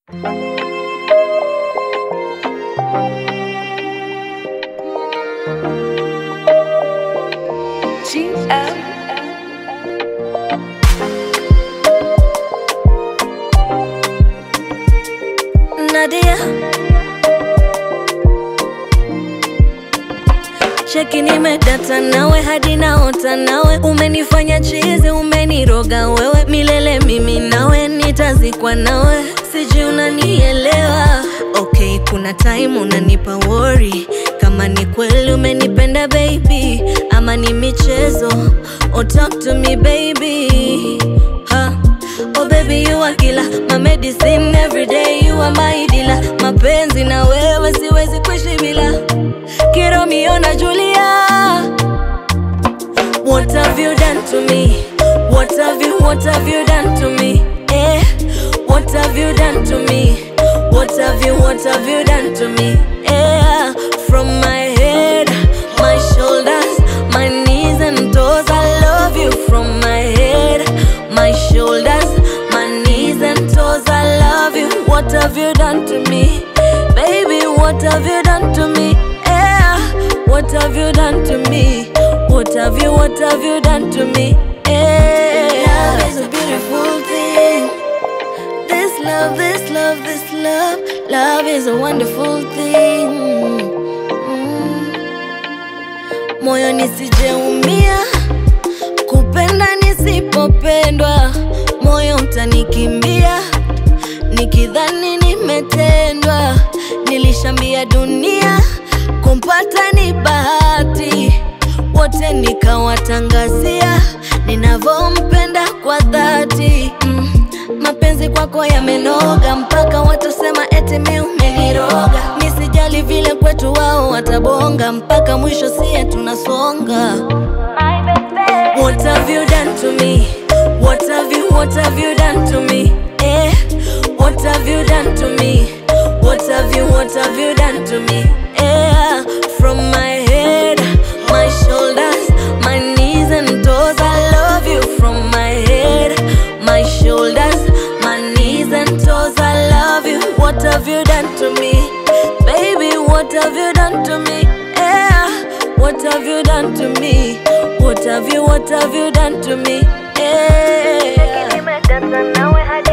Nadia cheki, nimedata nawe hadi naota nawe, umenifanya chizi, umeniroga wewe milele, mimi nawe nitazikwa nawe, sijui unanielewa. Okay, kuna time unanipa worry kama ni kweli umenipenda baby, ama ni michezo. Oh, talk to me baby ha. Oh baby you are killer, my medicine every day you are my dealer. Mapenzi na wewe siwezi kuishi bila Kiromeo na Julia. What have you done to me? What have you, what have you done to me? Eh, what have you done to me? What have you, what have you done to me? Eh, from my head, my shoulders, my knees and toes, I love you from my head, my shoulders, my knees and toes, I love you. What have you done to me? Baby, what have you done to me? Eh, what have you done to me? What have you, what have you done to me? Eh, love is a beautiful thing. This love, this love, this love, love is a wonderful thing. Mm. Moyo nisijeumia, kupenda nisipopendwa, moyo utanikimbia, nikidhani nimetendwa. Nilishambia dunia, kumpata ni bahati, wote nikawatangazia ninavyompenda kwa dhati mm. Mapenzi kwako yamenoga mpaka watasema eti mi umeniroga. Nisijali vile kwetu wao watabonga, mpaka mwisho sie tunasonga. What have you done to me? What have you, what have you done to me? Eh, what have you done to me? What have you, what have you done to me? Eh, from my head, my shoulders, my knees and toes, I love you from my head, my shoulders, my knees and toes, I love you. What have you done to me? Baby, what have you done to me? Eh, what have you done to me? What have you, what have you done to me? Eh. Nimedata nawe hadi